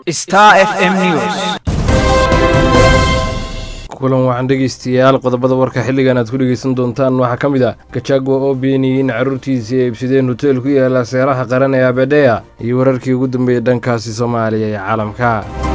Star FM News. kulan waxaan dhegeystayaal qodobada warka xilligan aad ku dhegeysan doontaan waxaa ka mid ah gajagwa oo beeniyey in carruurtiisii ay ibsadeen hoteel ku yaala seeraha qaran ee abedeya iyo wararkii ugu dambeeyey dhankaasi soomaaliya ee caalamka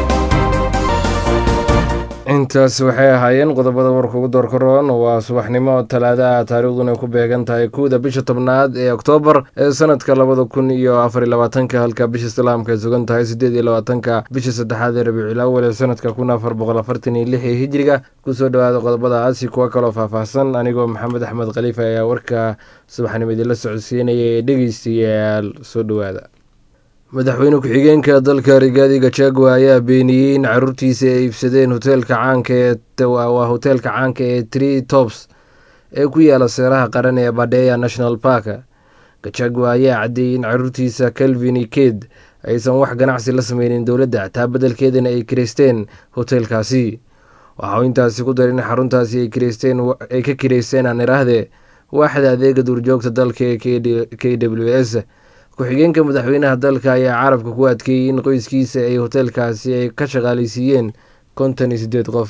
intaas waxay ahaayeen qodobada warka ugu doorkaroon waa subaxnimo talaada ah taariikhduna ku beegan tahay kowda bisha tobnaad ee oktoobar ee sanadka labada kun iyo afar iyo labaatanka halka bisha islaamka ay sugan tahay sideed iyo labaatanka bisha saddexaad ee rabiicul awal ee sanadka kun afar boqol afartan iyo lix ee hijiriga kusoo dhawaada qodobadaasi kuwa kaloo faahfaahsan anigoo maxamed axmed khaliifa ayaa warka subaxnimo idinla socodsiinaya ee dhegeystayaal soo dhowaada madaxweyne ku-xigeenka dalka rigaadi gachagua ayaa beeniyey in caruurtiisa ay iibsadeen hoteelka caanka ee waa hoteelka caanka ee tree tops ee ku yaala seeraha qaran ee badeya national park gachagua ayaa caddeeyey in caruurtiisa calvin iked aysan wax ganacsi la sameynin dowladda taa beddelkeedana ay kireysteen hoteelkaasi waxa uu intaasi ku daray in xaruntaasi ay kireysteen ay ka kireysteen aan iraahde waaxda adeega duurjoogta dalka ee k w s ku-xigeenka madaxweynaha dalka ayaa carabka ku adkeeyey in qoyskiisa ay hoteelkaasi ay ka shaqaaleysiiyeen konton iyo sideed qof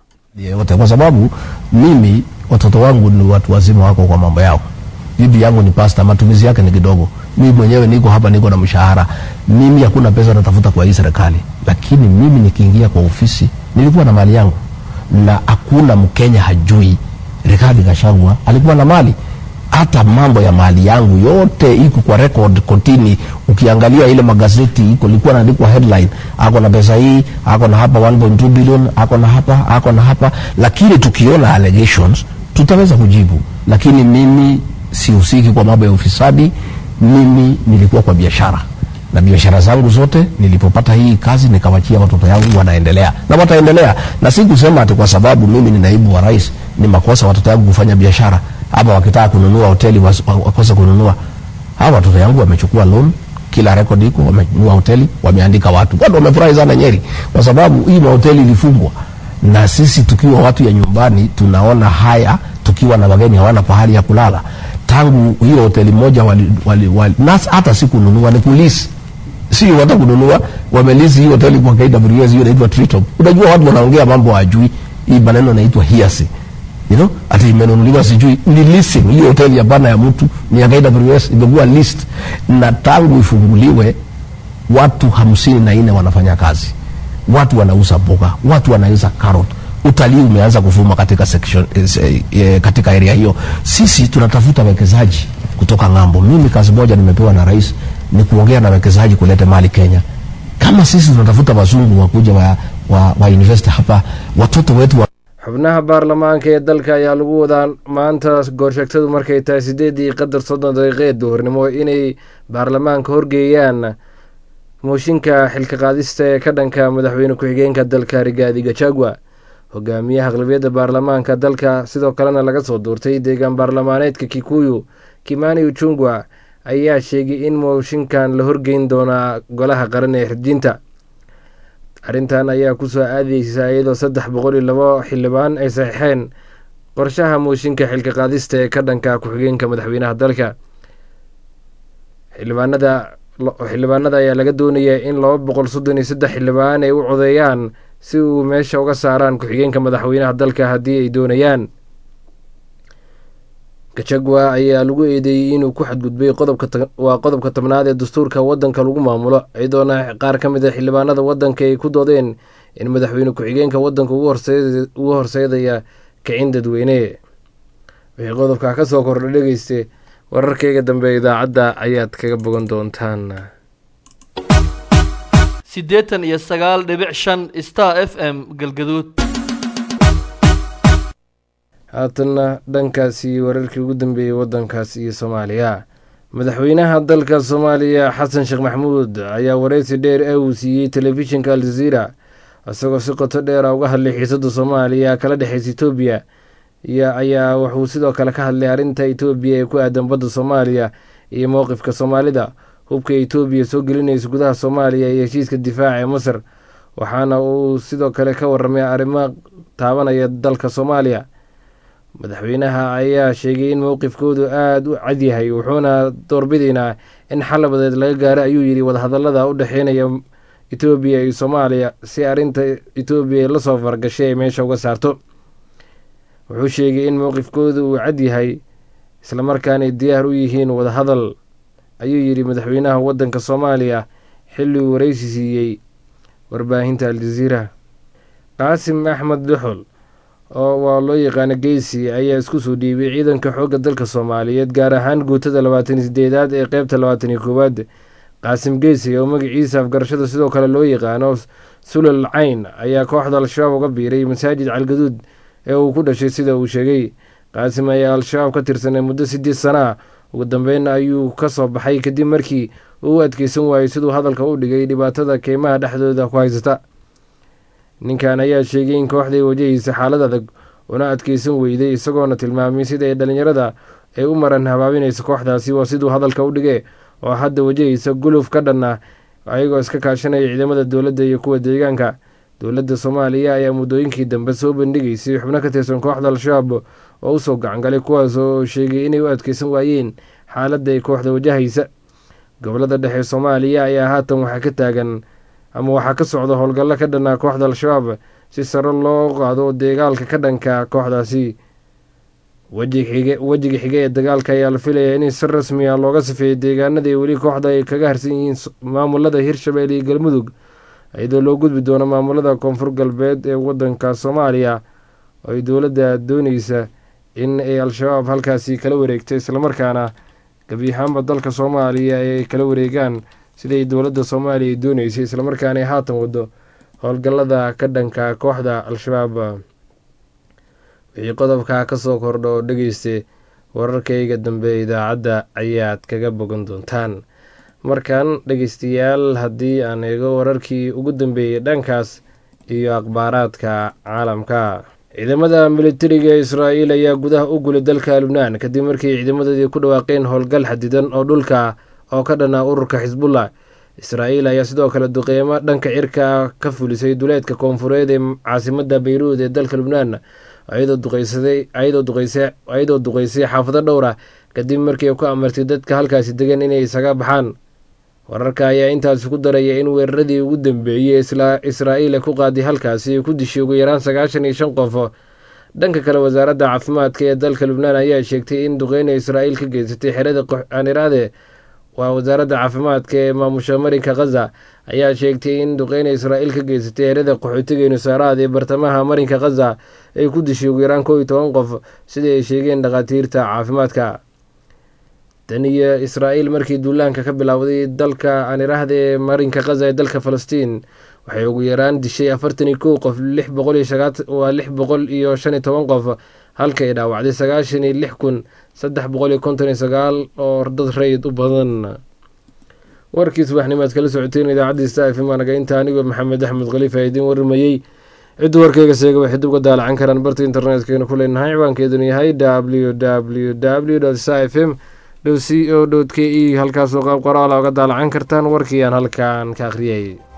yote kwa sababu mimi watoto wangu ni watu wazima wako kwa mambo yao bibi yangu ni pasta matumizi yake ni kidogo mimi mwenyewe niko hapa niko na mshahara mimi hakuna pesa natafuta kwa hii serikali lakini mimi nikiingia kwa ofisi nilikuwa na mali yangu na hakuna mkenya hajui Rigathi Gachagua alikuwa na mali hata mambo ya mali yangu yote iko kwa record kotini. Ukiangalia ile magazeti iko ilikuwa naandikwa headline, ako na pesa hii, ako na hapa 1.2 billion, ako na hapa, ako na hapa, lakini tukiona allegations tutaweza kujibu, lakini mimi sihusiki kwa mambo ya ufisadi. Mimi nilikuwa kwa biashara na biashara zangu zote nilipopata hii kazi nikawachia watoto yangu wanaendelea na wataendelea, na si kusema ati kwa sababu mimi ni naibu wa rais ni makosa watoto yangu kufanya biashara ama wakitaka kununua hoteli wakose kununua. Hawa watoto yangu wamechukua loan, kila record iko, wamenunua hoteli, wameandika watu. Watu wamefurahi sana Nyeri kwa sababu hii mahoteli ilifungwa, na sisi tukiwa watu ya nyumbani tunaona haya, tukiwa na wageni hawana pahali ya kulala. Tangu hiyo hoteli moja wali, wali, wali, na hata si kununua, ni kulisi si hata kununua, wamelisi hii hoteli kwa KWS, hiyo inaitwa Treetop. Unajua watu wanaongea mambo hawajui, hii maneno inaitwa hearsay you know, ati imenunuliwa sijui ni leasing. Hiyo hoteli ya bana ya mtu ni ya KWS imekuwa list, na tangu ifunguliwe watu hamsini na nne wanafanya kazi, watu wanauza mboga, watu wanauza carrot. Utalii umeanza kuvuma katika section, eh, eh, katika area hiyo. Sisi tunatafuta wekezaji kutoka ng'ambo. Mimi kazi moja nimepewa na rais ni kuongea na wekezaji kulete mali Kenya. Kama sisi tunatafuta wazungu wakuja wa, wa, wa invest hapa, watoto wetu wa xubnaha baarlamaanka ee dalka ayaa lagu wadaa maanta goorsheegtadu markay tahay sideedii qadar soddon daqiiqeed duhurnimo inay baarlamaanka horgeeyaan mooshinka xilka qaadista ee ka dhanka madaxweyne ku-xigeenka dalka rigaadi gachagua hogaamiyaha aqlabiyadda baarlamaanka dalka sidoo kalena laga soo duurtay deegaan baarlamaaneedka kikuyu kimani uchungwa ayaa sheegay in mooshinkan la horgeyn doonaa golaha qaran ee xirjinta arrintan ayaa kusoo aadeysa iyadoo saddex boqol iyo labo xildhibaan ay saxiixeen qorshaha mooshinka xilka qaadista ee ka dhanka ku-xigeenka madaxweynaha dalka xildhibaanada xildhibaanada ayaa laga doonayaa in laba boqol soddon iyo saddex xildhibaan ay u codeeyaan si uu meesha uga saaraan ku-xigeenka madaxweynaha dalka haddii ay doonayaan gachagua ayaa lagu eedeeyey inuu ku xadgudbay qodobkawaa qodobka tobnaad ee dastuurka wadanka lagu maamulo iyadoona qaar ka mid a xildhibaanada wadanka ay ku doodeen in madaxweyne ku-xigeenka wadanka ugu horseedaya kicin dadweyne wixii qodobka ka soo kordha dhegeyste wararkeyga dambe idaacadda ayaad kaga bogan doontaan siddeetan iyo sagaal dhibic shan star f m galgaduud haatanna dhankaasi wararkii ugu dambeeyey wadankaas iyo soomaaliya madaxweynaha dalka soomaaliya xasan sheekh maxamuud ayaa wareysi dheer ee uu siiyey telefishinka aljaziira isagoo si qoto dheera uga hadlay xiisada soomaaliya kala dhexeysa etoobiya iyo ayaa wuxuu sidoo kale ka hadlay arrinta etoobiya ee ku aadan badda soomaaliya iyo mowqifka soomaalida hubka etoobiya soo gelinaysa gudaha soomaaliya iyo heshiiska difaaca ee masar waxaana uu sidoo kale ka waramay arrimo taabanaya dalka soomaaliya madaxweynaha ayaa sheegay in mowqifkoodu aada u cadyahay wuxuuna doorbidaynaa in xal labadeed laga gaaro ayuu yidhi wadahadalada u dhexeynaya etoobiya iyo soomaaliya si arrinta etoobiya la soo fargashay ay meesha uga saarto wuxuu sheegay in mowqifkooda uu cad yahay islamarkaanay diyaar u yihiin wadahadal ayuu yidhi madaxweynaha waddanka soomaaliya xilli uu waraysi siiyey warbaahinta aljaziira qaasim axmed duxol oo waa loo yaqaano geysi ayaa isku soo dhiibay ciidanka xoogga dalka soomaaliyeed gaar ahaan guutada labaataniyo sideedaad ee qeybta labaataniyo koowaad qaasim geysi oo magaciisa afgarashada sidoo kale loo yaqaano sulal cayn ayaa kooxda al-shabaab uga biiray masaajid calgaduud ee uu ku dhashay sida uu sheegay qaasim ayaa al-shabaab ka tirsanay muddo sideed sana ah ugu dambeynna ayuu ka soo baxay kadib markii uu u adkeysan waayey siduu hadalka u dhigay dhibaatada keymaha dhexdooda ku haysata ninkan ayaa sheegay in kooxday wajahaysa xaalad adag una adkeysan weyday isagoona tilmaamay sida ay dhallinyarada ay u maran habaabinaysa kooxdaasi waa siduu hadalka u dhige oo hadda wajahaysa guluf ka dhan ah ayagoo iska kaashanaya ciidamada dowladda iyo kuwa deegaanka dowladda soomaaliya ayaa muddooyinkii dambe soo bandhigaysay xubno ka tirsan kooxda al-shabaab oo usoo gacangalay kuwaas oo sheegay inay u adkeysan waayeen xaaladda ay kooxda wajahaysa gobolada dhexe soomaaliya ayaa haatan waxaa ka taagan ama waxaa ka socda howlgallo ka dhanaa kooxda al-shabaab si sare loo qaado dagaalka ka dhanka kooxdaasi wejiga xige ee dagaalka ayaa la filayaa in si rasmi ah looga safeeyay deegaanadii weli kooxda ay kaga harsan yihiin maamulada hirshabelle iyo galmudug iyadoo loo gudbi doono maamulada koonfur galbeed ee wadanka soomaaliya oo ay dowladda dooneysa in ay al-shabaab halkaasi kala wareegto islamarkaana gebi ahaanba dalka soomaaliya ay kala wareegaan siday dowladda soomaaliya ay dooneysay islamarkaana ay haatan wado howlgallada ka dhanka kooxda al-shabaab wixii qodobkaa kasoo kordho oo dhegeysta wararkayga dambe idaacadda ayaad kaga bogan doontaan markan dhegeystayaal haddii aan eego wararkii ugu dambeeyey dhankaas iyo akhbaaraadka caalamka ciidamada militariga israa'iil ayaa gudaha u gulay dalka lubnaan kadib markii ciidamadoodii ku dhawaaqeen howlgal xadidan oo dhulka oo ka dhana ururka xisbullah israa'iil ayaa sidoo kale duqeymo dhanka cirka ka fulisay duleedka koonfureed ee caasimada bayruud ee dalka lubnaan ayadoo duqeysay xaafado dhowr ah kadib markii ku amartay dadka halkaasi degan inay isaga baxaan wararka ayaa intaasi ku daraya in weeraradii ugu dambeeyey israa'iil ay ku qaaday halkaasi ay ku dishay ugu yaraan sagaashan iyo shan qof dhanka kale wasaaradda caafimaadka ee dalka lubnaan ayaa sheegtay in duqeyna israa'iil ka geysatay xerada aaniraade waa wasaaradda caafimaadka ee maamusha marinka khaza ayaa sheegtay in duqeyna israa'iil ka geysatay xerada qaxootiga nusaaraad ee bartamaha marinka khaza ay ku dishay ugu yaraan kow iyo toban qof sidai ay sheegeen dhakhaatiirta caafimaadka tan iyo israa'iil markii duulaanka ka bilowday dalka aaniraahda ee marinka khaza ee dalka falastiin waxay ugu yaraan dishay afartan iyo kow qof lix boqol iyo waa lix boqol iyo shan iyo toban qof halka ay dhaawacday sagaashan iyo lix kun saddex boqol iyo konton iyo sagaal oo dad rayid u badan warkii subaxnimaad kala socoteen idaacadda sta f m anaga inta anigoo maxamed axmed khaliif a idiin warmayey ciddu warkayga seega waxay dib uga daalacan karaan barta internetkeynu ku leenahay ciwaankeeduna yahay w w w sta f m c o k e halkaasoo qaab qoraala oga daalacan kartaan warkii aan halkaan ka akhriyay